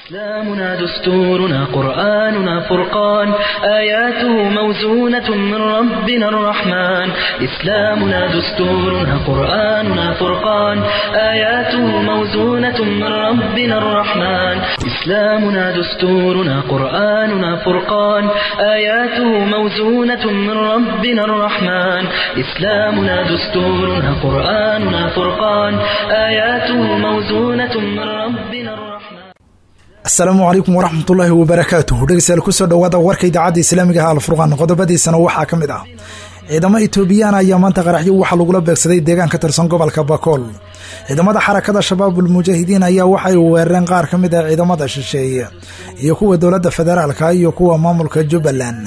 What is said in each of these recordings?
إسلامنا دستورنا قرآننا فرقان آياته موزونة من ربنا الرحمن إسلامنا دستورنا قرآننا فرقان آياته موزونة من ربنا الرحمن إسلامنا دستورنا قرآننا فرقان آياته موزونة من ربنا الرحمن إسلامنا دستورنا قرآننا فرقان آياته موزونة من ربنا الرحمن asalaamu calaykum waraxmatullaahi wabarakaatuhu dhegeystayaal kusoo dhowaada warka idaacadda islaamiga ah alfurqaan qodobadiisana waxaa ka mid ah ciidamo etoobiyaan ayaa maanta qaraxyo waxaa lagula beegsaday deegaan ka tirsan gobolka bakool ciidamada xarakada shabaabul mujaahidiin ayaa waxay weerareen qaar ka mid ah ciidamada shisheeye iyo kuwa dowladda federaalka iyo kuwa maamulka jubbaland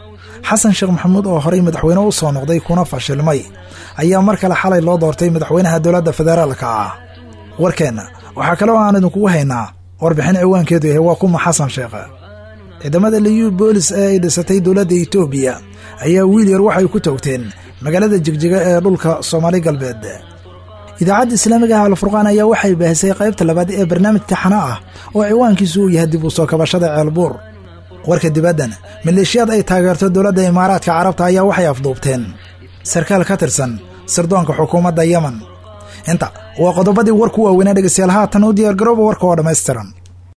xasan sheekh maxamuud oo horey madaxweyne u soo noqday kuna fashilmay ayaa mar kale xalay loo doortay madaxweynaha dowladda federaalka ah warkeenna waxaa kale oo aan idinkugu haynaa warbixin ciwaankeedu yahay waa kuma xasan sheekhe ciidamada liyu boolis ee ay dhisatay dowladda etoobiya ayaa wiil yar waxay ku toogteen magaalada jigjiga ee dhulka soomaali galbeed idaacadda islaamiga ah alfurqaan ayaa waxay baahisay qaybta labaad ee barnaamij taxano ah oo ciwaankiisu uu yahay dib u soo kabashada ceelbuur warka dibaddan maleeshiyaad ay taageerto dowladda imaaraadka carabta ayaa waxay afduubteen sarkaal ka tirsan sirdoonka xukuumadda yemen inta waa qodobadii warku waaweynaa dhegeystayaal haatan u diyaargarooba warka oo dhammaystiran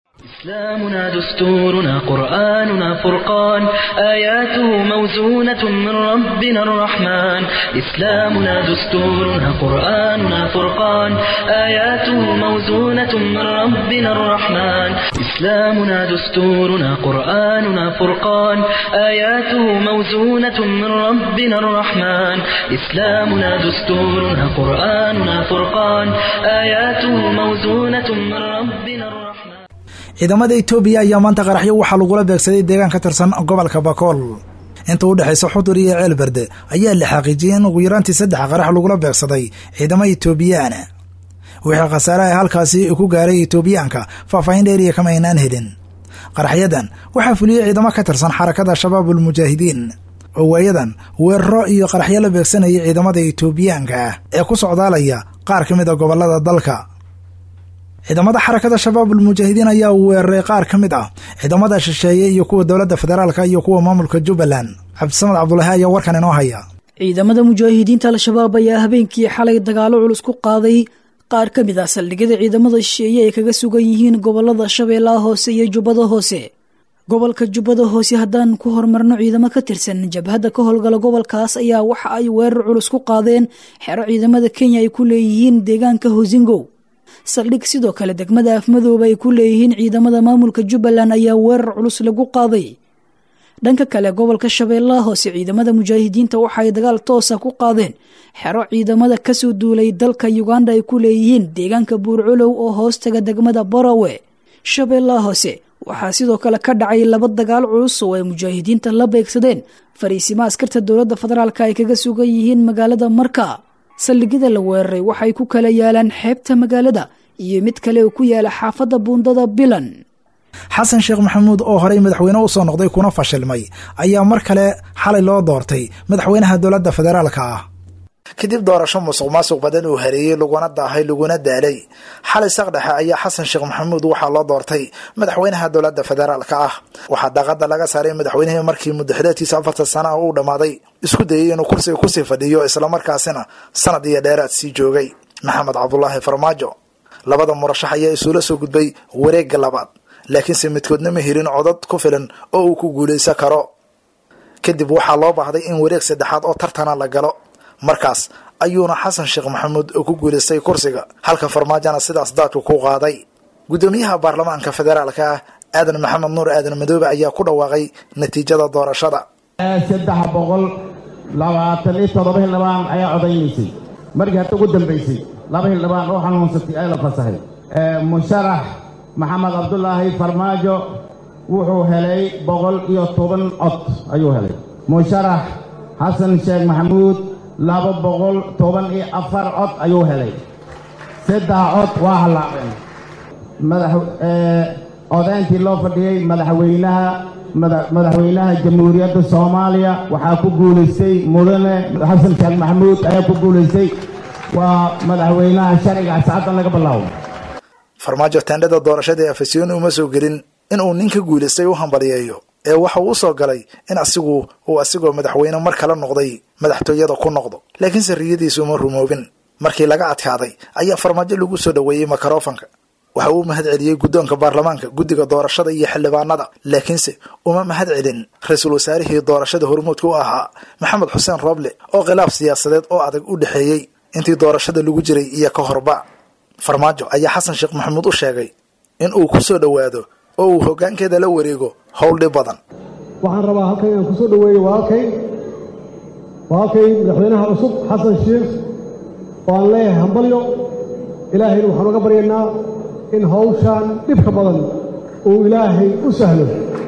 إسلامنا دستورنا قرآننا فرقان آياته موزونة من ربنا الرحمن إسلامنا دستورنا قرآننا فرقان آياته موزونة من ربنا الرحمن إسلامنا دستورنا قرآننا فرقان آياته موزونة من ربنا الرحمن إسلامنا دستورنا قرآننا فرقان آياته موزونة من ربنا الرحمن ciidamada etoobiya ayaa maanta qaraxyo waxaa lagula beegsaday deegaan ka tirsan gobolka bakool inta u dhexaysa xudur iyo ceelberde ayaa la xaqiijiyey in ugu yaraantii saddex qarax lagula beegsaday ciidamo etoobiyaana wixii khasaaraha halkaasi ku gaaray etoobiyaanka faahfaahin dheeriya kama aynaan helin qaraxyadan waxaa fuliyey ciidamo ka tirsan xarakada shabaabul mujaahidiin oo waayadan weeraro iyo qaraxyo la beegsanayay ciidamada etoobiyaanka ah ee ku socdaalaya qaar ka mid a gobolada dalka ciidamada xarakada shabaabul mujaahidiin ayaa weeraray qaar ka mid ah ciidamada shisheeye iyo kuwa dowladda federaalka iyo kuwa maamulka jubbaland cabdisamad cabdulaahi ayaa warkan inoo haya ciidamada mujaahidiinta al-shabaab ayaa habeenkii xalay dagaalo culus ku qaaday qaar ka mid ah saldhigyada ciidamada shisheeye ay kaga sugan yihiin gobolada shabeellaha hoose iyo jubbada hoose gobolka jubbada hoose haddaan ku horumarno ciidamo ka tirsan jabhadda ka howlgala gobolkaas ayaa waxa ay weerar culus ku qaadeen xero ciidamada kenya ay ku leeyihiin deegaanka hosingow saldhig sidoo kale degmada afmadooba ay ku leeyihiin ciidamada maamulka jubbaland ayaa weerar culus lagu qaaday dhanka kale gobolka shabeellaha hoose ciidamada mujaahidiinta waxaay dagaal toosa ku qaadeen xero ciidamada kasoo duulay dalka uganda ay ku leeyihiin deegaanka buurculow oo hoostaga degmada barawe shabeellaha hoose waxaa sidoo kale ka dhacay laba dagaal culus oo ay mujaahidiinta la beegsadeen fariisimo askarta dowladda federaalka ay kaga sugan yihiin magaalada marka saldhigyada la weeraray waxay ku kala yaalaan xeebta magaalada iyo mid kale oo ku yaala xaafadda buundada bilan xasan sheekh maxamuud oo horey madaxweyne u soo noqday kuna fashilmay ayaa mar kale xalay loo doortay madaxweynaha dowladda federaalka ah kadib doorasho musuq maasuq badan uu hareeyey laguna daahay laguna daalay xalay saqdhexe ayaa xasan sheekh maxamuud waxaa loo doortay madaxweynaha dowladda federaalka ah waxaa daaqada laga saaray madaxweynihii markii muddaxileedkiisa afartan sana uu dhammaaday isku dayey inuu kursiga kusii fadhiyo islamarkaasina sanad iyo dheeraad sii joogay maxamed cabdulaahi farmaajo labada murashax ayaa isuula soo gudbay wareegga labaad laakiinse midkoodna ma helin codad ku filan oo uu ku guulaysan karo kadib waxaa loo baahday in wareeg saddexaad oo tartana la galo markaas ayuuna xasan sheekh maxamuud ku guulaystay kursiga halka farmaajona sidaas daadku ku qaaday guddoomiyaha baarlamaanka federaalka ah aadan maxamed nuur aadan madoobe ayaa ku dhawaaqay natiijada doorashada saddex boqol labaatan iyo toddoba hildhibaan ayaa codaynaysay markii hadda ugu dambaysay laba hildhibaan oo xanuunsatay ee la fasaxay musharax maxamed cabdulaahi farmaajo wuxuu helay boqol iyo toban cod ayuu helay musharax xasan sheekh maxamuud laba boqol toban iyo afar cod ayuu helay saddex cod waa hallaabeen odayntii loo fadhiyey madaxweynaha madaxweynaha jamhuuriyadda soomaaliya waxaa ku guulaystay mudane xasan sheekh maxamuud ayaa ku guulaystay waa madaxweynaha sharciga saacaddan laga bilaabo farmaajo teendhada doorashada ee afasiyooni uma soo gelin in uu ninka guulaystay u hambaliyeeyo ee waxa uu usoo galay in asigu uu asigoo madaxweyne mar kale noqday madaxtooyada ku noqdo laakiinse riyadiisu uma rumoobin markii laga adkaaday ayaa farmaajo lagu soo dhoweeyey makarofanka waxa uu mahad celiyey guddoonka baarlamaanka guddiga doorashada iyo xildhibaanada laakiinse uma mahad celin ra-iisul wasaarihii doorashada hormuudka u ahaa maxamed xuseen rooble oo khilaaf siyaasadeed oo adag u dhexeeyey intii doorashada lagu jiray iyo ka horba farmaajo ayaa xasan sheekh maxamuud u sheegay in uu ku soo dhowaado oo uu hoggaankeeda la wareego howl dhib badan waxaan rabaa halkan inaan kusoo dhoweeyo walaalkay walaalkay madaxweynaha cusub xasan sheekh oo aan leeyahay hambalyo ilaahayna waxaan uga baryaynaa in hawshaan dhibka badan uu ilaahay u sahlo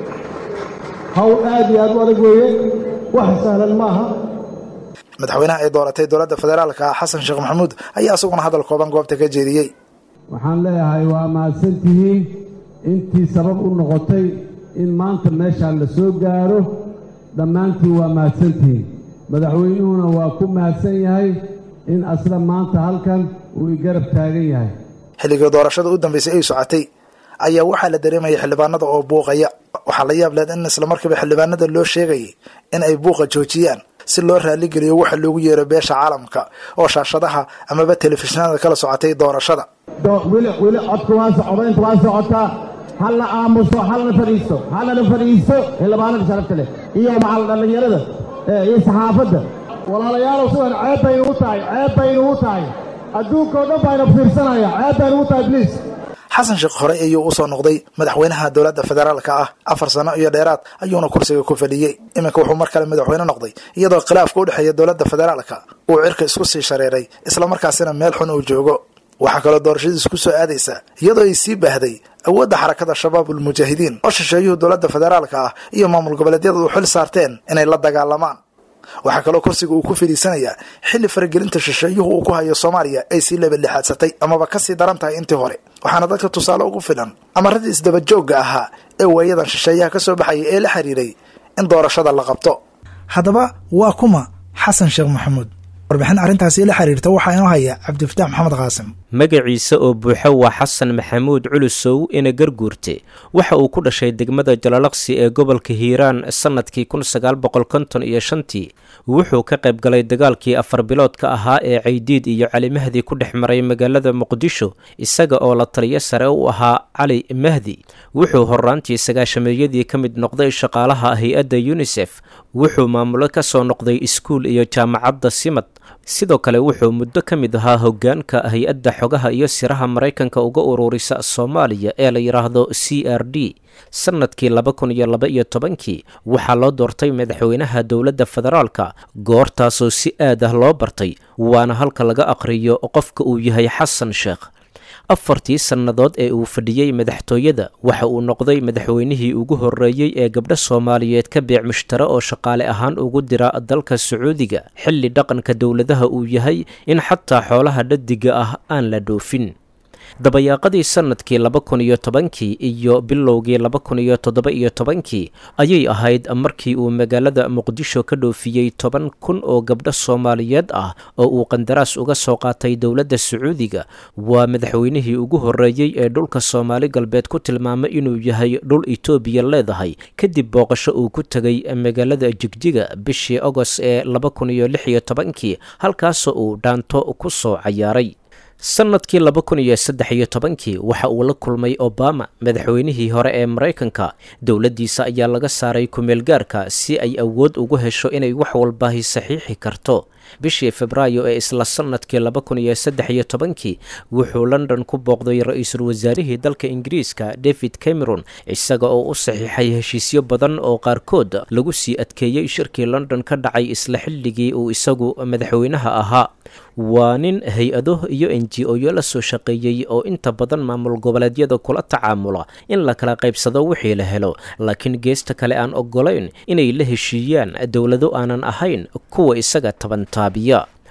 hawl aad iyo aad u adag weeye wax sahlan ma aha madaxweynaha ay dooratay dowladda federaalka ah xasan sheekh maxamuud ayaa isaguna hadal kooban goobta ka jeediyey waxaan leeyahay waa mahadsantihiin intii sabab u noqotay in maanta meeshaan la soo gaaro dhammaantiin waa mahadsantihiin madaxweynuhuna waa ku mahadsan yahay in asla maanta halkan uu i garab taagan yahay xilligii doorashada u dambeysay ay socotay ayaa waxaa la dareemayay xildhibaanada oo buuqaya waxaa la yaab leed in islamarkiiba xildhibaanada loo sheegayay in ay buuqa joojiyaan si loo raaligeliyo waxa loogu yeero beesha caalamka oo shaashadaha amaba telefishinada kala socotay doorashada weli weli codka waa socdaynta waa socotaa halna aamuso halna fadhiisto halna fadhiisto xildhibaanada sharafta leh iyo macal dhallinyarada iyo saxaafadda walaalayaalow sidan ceeb bay nugu tahay ceeb bay nugu tahay adduunkao dhan bayna fiirsanaya ceeb bay nugu tahay bliis xasan sheekh horey ayuu usoo noqday madaxweynaha dowladda federaalka ah afar sano iyo dheeraad ayuuna kursiga ku fadhiyey iminka wuxuu mar kale madaxweyne noqday iyadoo khilaafka u dhexeeya dowladda federaalka uu cirka isku sii shareeray islamarkaasina meel xun uu joogo waxaa kaloo doorashadiis ku soo aadaysa iyadoo ay sii baahday awoodda xarakada shabaabul mujaahidiin oo shisheeyuhu dowladda federaalka ah iyo maamul goboleedyada u xil saarteen inay la dagaalamaan waxaa kaloo kursiga uu ku fadhiisanayaa xilli faragelinta shisheeyuhu uu ku hayo soomaaliya ay sii labadlixaadsatay amaba kasii daran tahay intii hore waxaana dadka tusaale ugu filan amaradii isdabajoogga ahaa ee waayadan shisheeyaha ka soo baxaya ee la xiriiray in doorashada la qabto haddaba waa kuma xasan sheekh maxamuud warbixin arrintaasi la xiriirta waxaa inoo haya cabdifataax maxamed qaasim magaciisa oo buuxo waa xasan maxamuud culusow ina garguurte waxa uu ku dhashay degmada jalalaqsi ee gobolka hiiraan sannadkii kun sagaal boqol konton iyo shantii wuxuu ka qayb galay dagaalkii afar biloodka ahaa ee caydiid iyo cali mahdi ku dhex maray magaalada muqdisho isaga oo la taliyo sare u ahaa cali mahdi wuxuu horaantii sagaashameeyadii ka mid noqday shaqaalaha hay-adda yunisef wuxuu maamulo ka soo noqday iskuul iyo jaamacadda simad sidoo kale wuxuu muddo ka mid ahaa hoggaanka hay-adda xogaha iyo siraha maraykanka uga ururisa soomaaliya ee la yidhaahdo c r d sannadkii laba kun iyo laba iyo tobankii waxaa loo doortay madaxweynaha dowladda federaalka goortaasoo si aad ah loo bartay waana halka laga aqhriyo qofka uu yahay xasan sheekh afartii sannadood ee uu fadhiyey madaxtooyada waxa uu noqday madaxweynihii ugu horreeyey ee gabdho soomaaliyeed ka beec mushtare oo shaqaale ahaan ugu dira dalka sacuudiga xilli dhaqanka dowladaha uu yahay in xataa xoolaha dhadiga ah aan la dhoofin dabayaaqadii sannadkii laba kun iyo tobankii iyo bilowgii laba kun iyo toddoba iyo tobankii ayay ahayd markii uu magaalada muqdisho ka dhoofiyey toban kun oo gabdho soomaaliyeed ah oo uu qandaraas uga soo qaatay dowladda sacuudiga waa madaxweynihii ugu horreeyey ee dhulka soomaali galbeed ku tilmaamay inuu yahay dhul itoobiya leedahay kadib booqasho uu ku tegay magaalada jigjiga bishii agost ee laba kun iyo lix iyo tobankii halkaasoo uu dhaanto ku soo cayaaray sannadkii laba kun iyo saddex iyo tobankii waxa uu la kulmay obama madaxweynihii hore ee maraykanka dowladdiisa ayaa laga saaray kumeelgaarka si ay awood ugu hesho inay wax walbaahi saxiixi karto bishii febraayo ee isla sannadkii laba kun iyo saddex iyo tobankii wuxuu london ku booqday ra-iisul wasaarihii dalka ingiriiska david cameron isaga oo u saxiixay heshiisyo badan oo qaarkood lagu sii adkeeyey shirkii london ka dhacay isla xilligii uu isagu madaxweynaha ahaa waa nin hay-ado iyo n g o-yo la soo shaqeeyey oo inta badan maamul goboleedyada kula tacaamula in la kala qaybsado wixii la helo laakiin geesta kale aan ogolayn inay la heshiiyaan dowlado aanan ahayn kuwa isaga tabantaabiya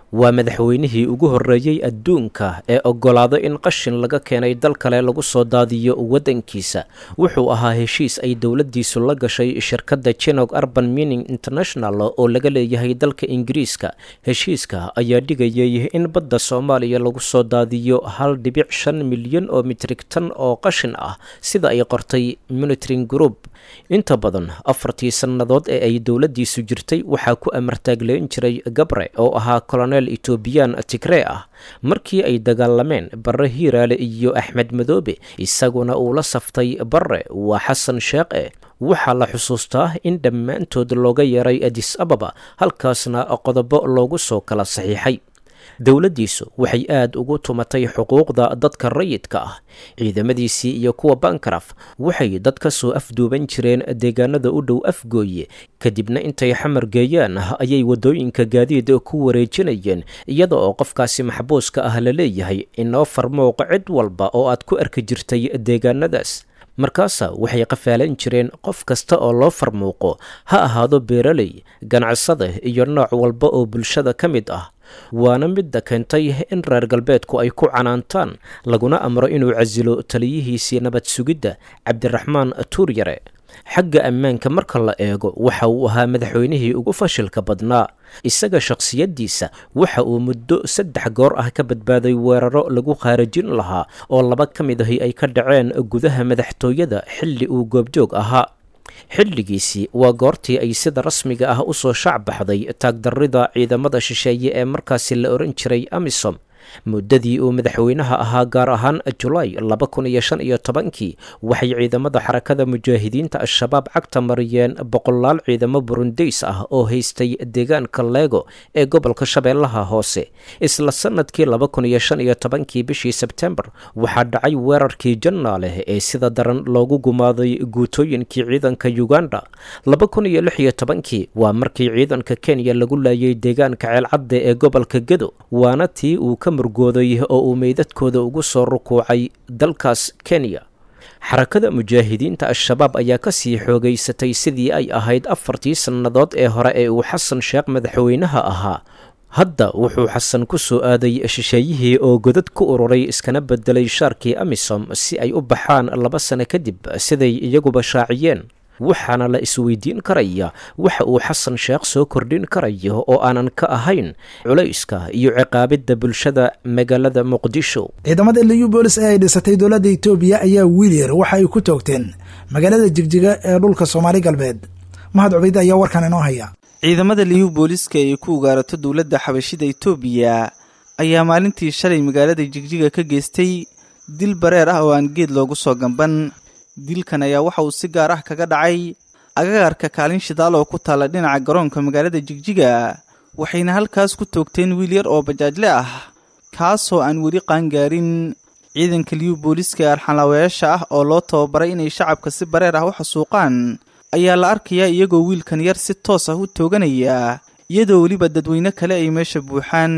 waa madaxweynihii ugu horreeyey adduunka ee oggolaado in qashin laga keenay dal kale lagu soo daadiyo waddankiisa wuxuu ahaa heshiis ay dowladdiisu la gashay shirkadda jinog urban mining international oo laga leeyahay dalka ingiriiska heshiiska ayaa dhigayay in badda soomaaliya lagu soo daadiyo hal dhibic shan milyan oo mitrig tan oo qashin ah sida ay qortay monitoring group inta badan afartii sannadood ee ay dowladdiisu jirtay waxaa ku amartaagleyn jiray gabre oo ahaa kolonel etoobiyaan tigree ah markii ay dagaalameen barre hiiraale iyo axmed madoobe isaguna uu la saftay barre waa xasan sheekhe waxaa la xusuustaa in dhammaantood looga yeeray adis ababa halkaasna qodobo loogu soo kala saxiixay dowladdiisu waxay aad ugu tumatay xuquuqda dadka rayidka ah ciidamadiisii iyo kuwa bankaraf waxay dad ka soo afduuban jireen deegaanada u dhow afgooye kadibna intay xamar geeyaan ayay waddooyinka gaadiid ku wareejinayeen iyada oo qofkaasi maxbuuska ah la leeyahay inoo farmooq cid walba oo aad ku arki jirtay deegaanadaas markaasa waxay qafaalan jireen qof kasta oo loo farmuuqo ha ahaado beeraley ganacsada iyo nooc walba oo bulshada ka mid ah waana midda keentay in reer galbeedku ay ku canaantaan laguna amro inuu casilo taliyihiisii nabad sugidda cabdiraxmaan tuuryare xagga ammaanka marka la eego waxa uu ahaa madaxweynihii ugu fashilka badnaa isaga shakhsiyaddiisa waxa uu muddo saddex goor ah ka badbaaday weeraro lagu khaarajin lahaa oo laba ka mid ahi ay ka dhaceen gudaha madaxtooyada xilli uu goobjoog ahaa xilligiisii waa goortii ay sida rasmiga ah u soo shac baxday taagdarrida ciidamada shisheeye ee markaasi la odhan jiray amisom muddadii uu madaxweynaha ahaa gaar ahaan julaay laba kun iyo shan iyo tobankii waxay ciidamada xarakada mujaahidiinta al-shabaab cagta mariyeen boqolaal ciidamo burundeys ah oo haystay deegaanka leego ee gobolka shabeellaha hoose isla sanadkii laba kun iyo shan iyo tobankii bishii sebtembar waxaa dhacay weerarkii jannaaleh ee sida daran loogu gumaaday guutooyinkii ciidanka uganda laba kun iyo lix iyo tobankii waa markii ciidanka kenya lagu laayay deegaanka ceelcadde ee gobolka gedo waana tii uu ka murgooday oo uu meydadkooda ugu soo rukuucay dalkaas kenya xarakada mujaahidiinta al-shabaab ayaa ka sii xoogaysatay sidii ay ahayd afartii sannadood ee hore ee uu xasan sheekh madaxweynaha ahaa hadda wuxuu xasan ku soo aaday shisheeyihii oo godad ku ururay iskana bedelay shaarkii amisom si ay u baxaan laba sano kadib siday iyaguba shaaciyeen waxaana la isweydiin karaya waxa uu xasan sheekh soo kordhin karayo oo aanan ka ahayn culayska iyo ciqaabidda bulshada magaalada muqdisho ciidamada liyu boolis ee ay dhisatay dowladda etoobiya ayaa wiilyar waxa ay ku toogteen magaalada jigjiga ee dhulka soomaali galbeed mahad cubayde ayaa warkan inoo haya ciidamada liyu booliska ee ku ugaarato dowladda xabashida etoobiya ayaa maalintii shalay magaalada jigjiga ka geystay dil bareer ah oo aan geed loogu soo gamban dilkan ayaa waxa uu si gaar ah kaga dhacay agagarka kaalin shidaal oo ku taalla dhinaca garoonka magaalada jigjiga waxayna halkaas ku toogteen wiil yar oo bajaajle ah kaasoo aan weli qaangaarin ciidanka liyu booliska ee arxanlaawayaasha ah oo loo tababaray inay shacabka si bareer ah u xasuuqaan ayaa la arkayaa iyagoo wiilkan yar si toos ah u tooganaya iyadoo weliba dadweyne kale ay meesha buuxaan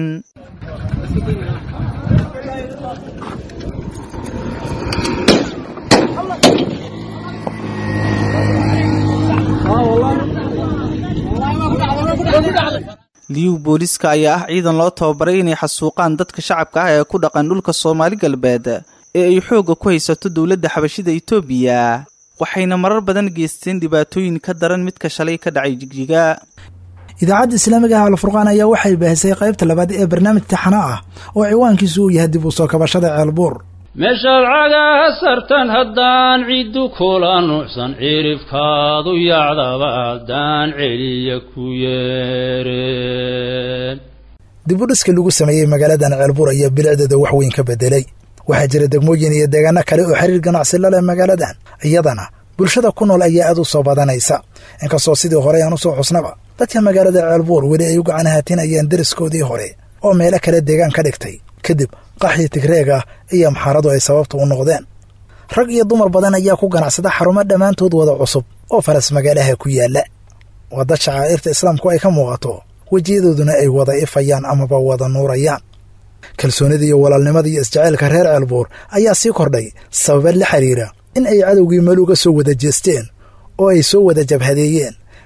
liyu booliska ayaa ah ciidan loo tababaray inay xasuuqaan dadka shacabka ah ee ku dhaqan dhulka soomaali galbeed ee ay xoogga ku haysato dowladda xabashida etoobiya waxayna marar badan geysteen dhibaatooyin ka daran midka shalay ka dhacay jigjiga idaacadda islaamiga ah alfurqaan ayaa waxay baahisay qaybta labaad ee barnaamij taxano ah oo ciwaankiisu uu yahay dib u soo kabashada ceelbuur meeshaad cagaa sartan haddaan ciddu kula nuucsan cirifkaadu yacdaba haddaan celiya ku yeereen dib u dhiska lagu sameeyey magaaladan ceelbuur ayaa bilicdeeda wax weyn ka bedelay waxaa jira degmooyin iyo deegaano kale oo xiriir ganacsi la leh magaaladan iyadana bulshada ku nool ayaa aad u soo badanaysa inkastoo sidii hore aan u soo xusnaba dadka magaalada ceelbuur weli ay u gacan haatinayaan deriskoodii hore oo meelo kale deegaan ka dhigtay kadib qaxii tigreeg ah iyo maxaaradu ay sababta u noqdeen rag iyo dumar badan ayaa ku ganacsada xarumo dhammaantood wada cusub oo faras magaalaha ku yaalla waa dad shacaa'irta islaamku ay ka muuqato wejiyadooduna ay wada ifayaan amaba wada nuurayaan kalsoonida iyo walaalnimada iyo isjaceylka reer ceelbuur ayaa sii kordhay sababa la xiriira in ay cadowgii meel uga soo wada jeesteen oo ay soo wada jabhadeeyeen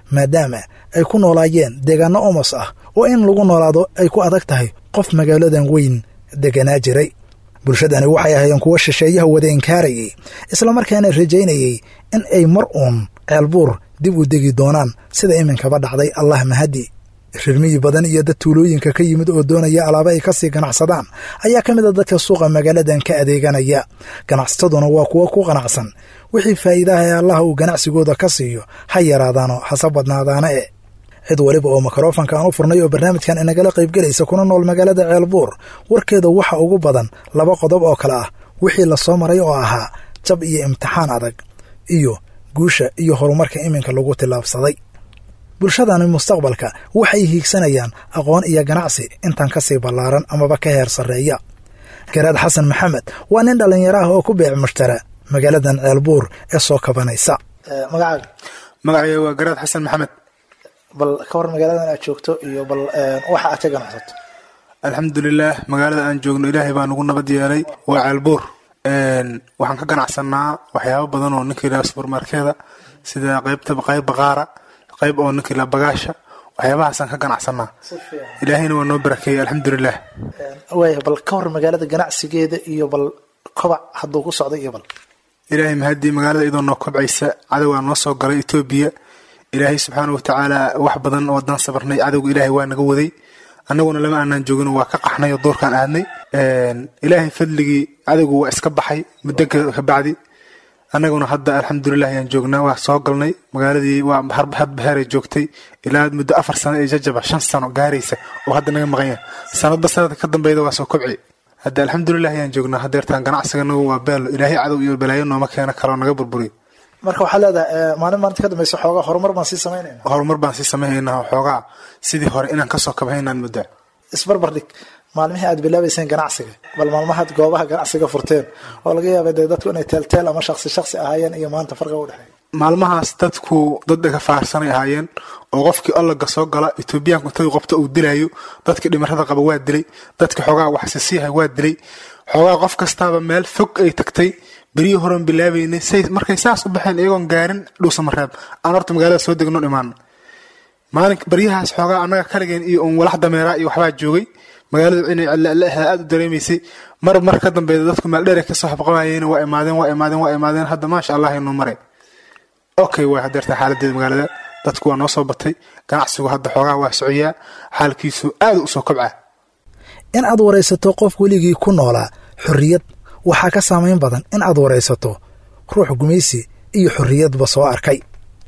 maadaama ay ku noolaayeen deegaano omos ah oo in lagu noolaado ay ku adag tahay qof magaaladan weyn deganaa jiray bulshadani waxay ahaayeen kuwo shisheeyaha wada inkaarayay islamarkaana rajaynayey in ay mar uun ceelbuur dib u degi doonaan sida iminkaba dhacday allah mahadi rirmiyi badan iyo dad tuulooyinka ka yimid oo doonaya alaaba ay kasii ganacsadaan ayaa ka mid a dadka suuqa magaaladan ka adeeganaya ganacsataduna waa kuwo ku qanacsan wixii faa'iidaha ee allaha uu ganacsigooda ka siiyo ha yaraadaano hase badnaadaana e cid weliba oo mikrofanka aan u furnay oo barnaamijkan inagala qaybgelaysa kuna nool magaalada ceelbuur warkeeda waxa ugu badan laba qodob oo kale ah wixii la soo maray oo ahaa jab iyo imtixaan adag iyo guusha iyo horumarka iminka lagu tillaabsaday bulshadani mustaqbalka waxay hiigsanayaan aqoon iyo ganacsi intan ka sii ballaaran amaba ka heer sarreeya garaad xasan maxamed waa nin dhallinyaro ah oo ku beec mushtara magaaladan ceelbuur ee soo kabanaysa magacaaga magacayga waa garaad xasan maxamed bal ka war magaaladan aad joogto iyo bal waxa aad ka ganacsato alxamdulilaah magaalada aan joogno ilaahay baa nagu nabad yeelay waa ceelbuur waxaan ka ganacsanaa waxyaabo badan oo ninka ilaa subermarkeeda sida qaybta qayb baqaara qayb oo ninka ilaa bagaasha waxyaabahaasaan ka ganacsanaa ilaahayna waa noo barakeeyey alxamdulilah waaya bal ka war magaalada ganacsigeeda iyo bal kobac hadduu ku socday iyo bal ilaahay mahadii magaalada iyadoo noo kobcaysa cadowgaa noo soo galay etoobiya ilaahay subxaana watacaala wax badan oo haddaan sabarnay cadowga ilaahay waa naga waday annaguna lama aanaan joogin waa ka qaxnay oo doorkaan aadnay ilaahay fadligii cadowgu waa iska baxay muddo kabacdi annaguna hadda alxamdulilah ayaan joognaa waa soo galnay magaaladii waa hadbaheeray joogtay ilaa muddo afar sano ee jajaba shan sano gaaraysa oo hadda naga maqan yahay sanadba sanadka ka dambeyda waa soo kobci hadda alxamdulilah ayaan joognaa hadeertaan ganacsiganagu waa beelo ilaahay cadow iyo balaayo nooma keena kaloo naga burburiy marka waxaa leedahay maalin maalinta ka dambeysa xoogaa horumar baan sii samaynayna horumar baan sii samaynaynaa xoogaa sidii hore inaan kasoo kabhaynaan muddaa isbarbar dhig maalmihii aad bilaabayseen ganacsiga bal maalmahaad goobaha ganacsiga furteen oo laga yaaba dee dadku inay teelteel ama shaksi shaksi ahaayeen iyo maanta farqiga u dhexeeya maalmahaas dadku dad dhaga faarsanay ahaayeen oo qofkii allaga soo gala etoobiyaanku intadu qabto uu dilayo dadkii dhimarada qaba waa dilay dadkii xoogaa waxsisiiha waa dilay xoogaa qof kastaaba meel fog ay tagtay beryihii horean bilaabaynay say markay saas u baxeen iyagoon gaarin dhuusamareeb aan horta magaalada soo degno dhimaano maalin baryahaas xoogaa annaga kaligeen iyo un walax dameeraa iyo waxbaa joogay magaaladu inay cellaaha aada u dareemaysay mar mar ka dambeeda dadku meeldheer kasoo habqabayeen waa imaadeen waa imaadeen waa imaadeen hadda maasha allah inuu maray okay waa hadeerta xaaladeeda magaalada dadku waa noo soo batay ganacsigu hadda xoogaa waa socoyaa xaalkiisu aada u soo kobca in aad waraysato qof weligii ku noolaa xorriyad waxaa ka saamayn badan in aad waraysato ruux gumaysi iyo xorriyadba soo arkay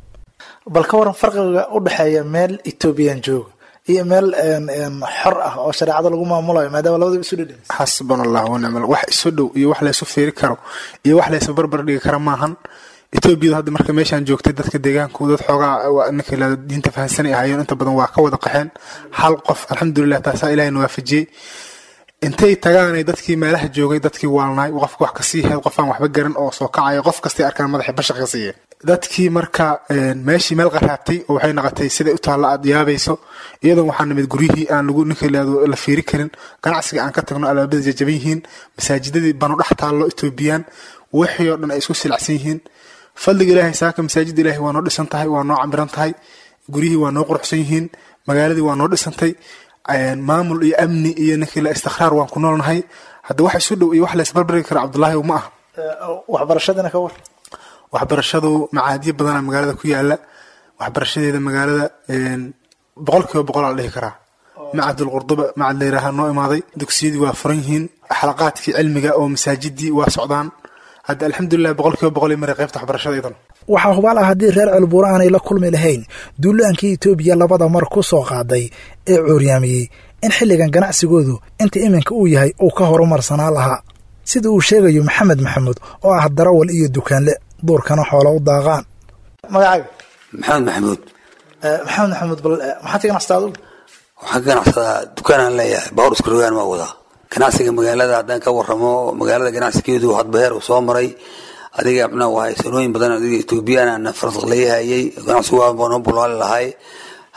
bal ka waran farqiga u dhexeeya meel etoobiyan jooga iyo meel xor ah oo shareecada lagu maamulayo maadaama labadaba isu dhedhen xasbana allah wanicmal wax isu dhow iyo wax laysu fiiri karo iyo wax laysu barbar dhigi kara maahan etoobiyadu hadda marka meeshaan joogtay dadka deegaanku dad xoogaa ninka ilaa diinta fahansanay ahaayeen inta badan waa ka wada qaxeen hal qof alxamdulilah taasaa ilahayna waafajiyey intay tagaanay dadkii meelaha joogay dadkii waalnaay qofka wax kasii heed qof aan waxba garan oo soo kacaya qof kastay arkaan madaxii bashaq ka siiya dadkii marka meeshii meel qaraabtay oo waxay noqotay siday u taalla aad yaabayso iyadoon waxaa nimid guryihii aan lagu ninka ilaado la fiiri karin ganacsiga aan ka tagno albaabada jajaban yihiin masaajidadii banu dhex taallo etoobiyaan wixii oo dhan ay isku silacsan yihiin fadliga ilaahay saaka masaajida ilaahay waa noo dhisan tahay waa noo camiran tahay guryihii waa noo quruxsan yihiin magaaladii waa noo dhisantay maamul iyo amni iyo ninkii la istikhraar waan ku noolnahay hadda wax isu dhow iyo wax la isbarbari kara cabdullaahi ma ah waxbarashadina ka war waxbarashadu macaadiyo badana magaalada ku yaala waxbarashadeeda magaalada boqol kiiba boqolaa la dhihi karaa macadul qurduba macad layiraaha noo imaaday dugsiyadii waa furan yihiin xalaqaadkii cilmiga oo masaajidii waa socdaan hadda alxamdulilah boqol kiiba boqol maray qaybta waxbarashada iyadan waxaa hubaal ah haddii reer celbuuro aanay la kulmi lahayn duulaankii etoobiya labada mar ku soo qaaday ee cuuryaamiyey in xilligan ganacsigoodu inta iminka uu yahay uu ka horumarsanaa lahaa sida uu sheegayo maxamed maxamuud oo ah darawal iyo dukaanle duurkana xoola u daaqaan magacaaga maxamed maxamuud maxamed maxamuud bal maxaad ka ganacsataa adugu waxaan ka ganacsadaa dukaanaan leeyahay bawr iskurogaan ma wadaa ganacsiga magaalada haddaan ka waramo magaalada ganacsigeedu hadbaheer uu soo maray adiga mxuu ahay sanooyin badan adiga etoobiyaan faraq layahayay ganacsigu waa noo bulaali lahay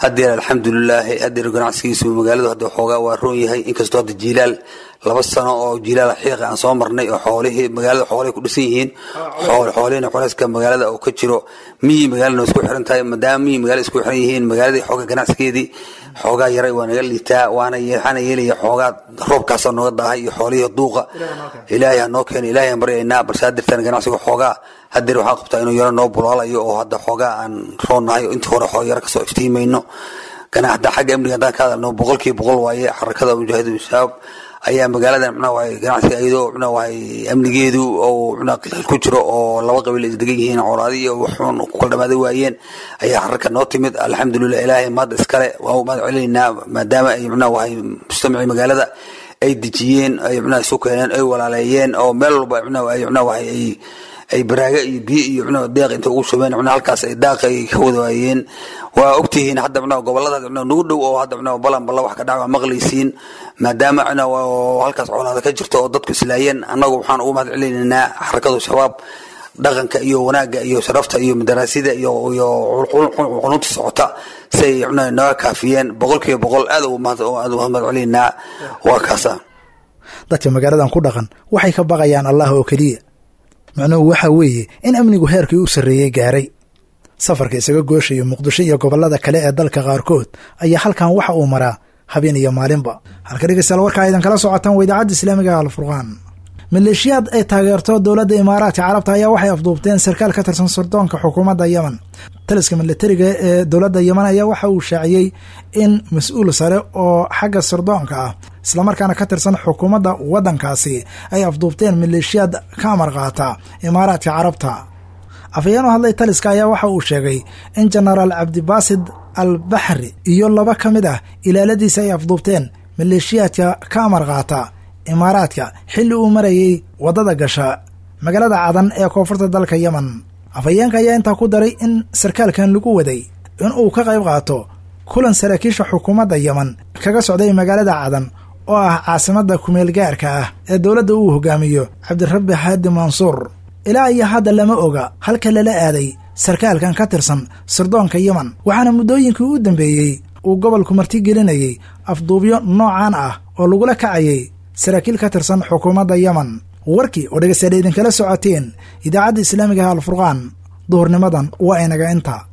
hadeer alxamdulilaahi hadeer ganacsigiisu magaaladu hadda xoogaa waa roon yahay inkastoo hadda jiilaal laba sano oo jiilaal xiiqa aan soo marnay oo xoolihii magaalada xoolahay ku dhisan yihiin xoolihina culeyska magaalada oo ka jiro miyi magaalana isku xiran tahay maadaama miyi magaalada isku xiran yihiin magaaladii xooga ganacsigeedii xoogaa yaray waa naga liitaa waana waxaana yeelaya xoogaa roobkaasoo nooga daahay iyo xoolihii duuqa ilaahay ha noo keeno ilaahay aan baryaynaa balse hadirtaan ganacsiga xoogaa hadeer waxaa qabtaa inuu yaro noo bulaalayo oo hadda xoogaa aan roonnahay oo intii hore xoo yaro kasoo iftiimayno ganacda xagga amniga haddaan ka hadalno boqolkiiba boqol waaye xarakada mujaahidiin shabaab ayaa magaaladan mxnaa waay ganacsiga iyadoo mxnaa waay amnigeedu oo mxnaa qilaal ku jiro oo laba qabiil is degan yihiin colaadi iyo waxuun ku kala dhamaaday waayeen ayaa xaraka noo timid alxamdulilah ilaahay maadda iskale waa u mahad celinaynaa maadaama ay mxnaa waay mujtamacii magaalada ay dejiyeen ay mxnaa isu keeneen ay walaaleeyeen oo meel walba mxnaa ay mxnaa waay ay ay baraaga iyo biyo iyo mxnaa deeq inta ugu shubeen mxnaa halkaas ay daaq ay ka wada waayeen waa ogtihiin hadda mxnaa gobolada mxnaa nagu dhow oo hadda mxnaa balan balla wax ka dhac waa maqlaysiin maadaama mxnaa halkaas colaada ka jirto oo dadku islaayeen annagu waxaan ugu mahad celinaynaa xarakadu shabaab dhaqanka iyo wanaagga iyo sharafta iyo madaraasida iyo iyo qununta socota siay mxnaa naga kaafiyeen boqolkiiba boqol aad ugu mahad celinaynaa waa kaasa dadka magaaladan ku dhaqan waxay ka baqayaan allah oo keliya macnuhu waxa weeye in amnigu heerkii u sarreeyey gaaray safarka isaga gooshayo muqdisho iyo gobollada kale ee dalka qaarkood ayaa halkan waxa uu maraa habeen iyo maalinba halka dhegeystayaal warkaa idan kala socotaan waa idaacadda islaamiga alfurqaan maleeshiyaad ay taageerto dowladda imaaraadka carabta ayaa waxay afduubteen sarkaal ka tirsan sirdoonka xukuumadda yemen taliska milatariga ee dowladda yemen ayaa waxa uu shaaciyey in mas-uul sare oo xagga sirdoonka ah islamarkaana ka tirsan xukuumadda waddankaasi ay afduubteen maleeshiyaad ka amar qaata imaaraadka carabta afhayeen u hadlay taliska ayaa waxa uu sheegay in jenaraal cabdibaasid al baxri iyo laba ka mid ah ilaaladiisa ay afduubteen maleeshiyaadka ka amar qaata imaaraadka xilli uu marayay waddada gasha magaalada cadan ee koonfurta dalka yemen afhayeenka ayaa intaa ku daray in sarkaalkan lagu waday in uu ka qayb qaato kulan saraakiisha xukuumadda yemen kaga socday magaalada cadan oo ah caasimadda kumeel gaarka ah ee dowladda uu hogaamiyo cabdirabbi haadi mansuur ilaa iyo hadda lama oga halka lala aaday sarkaalkan ka tirsan sirdoonka yemen waxaana muddooyinkii u dambeeyey uu gobolku martigelinayay afduubyo noocan ah oo lagula kacayay saraakiil ka tirsan xukuumadda yemen warkii oo dhegeystayaal idinkala socoteen idaacadda islaamigaha alfurqaan duhurnimadan waa inaga inta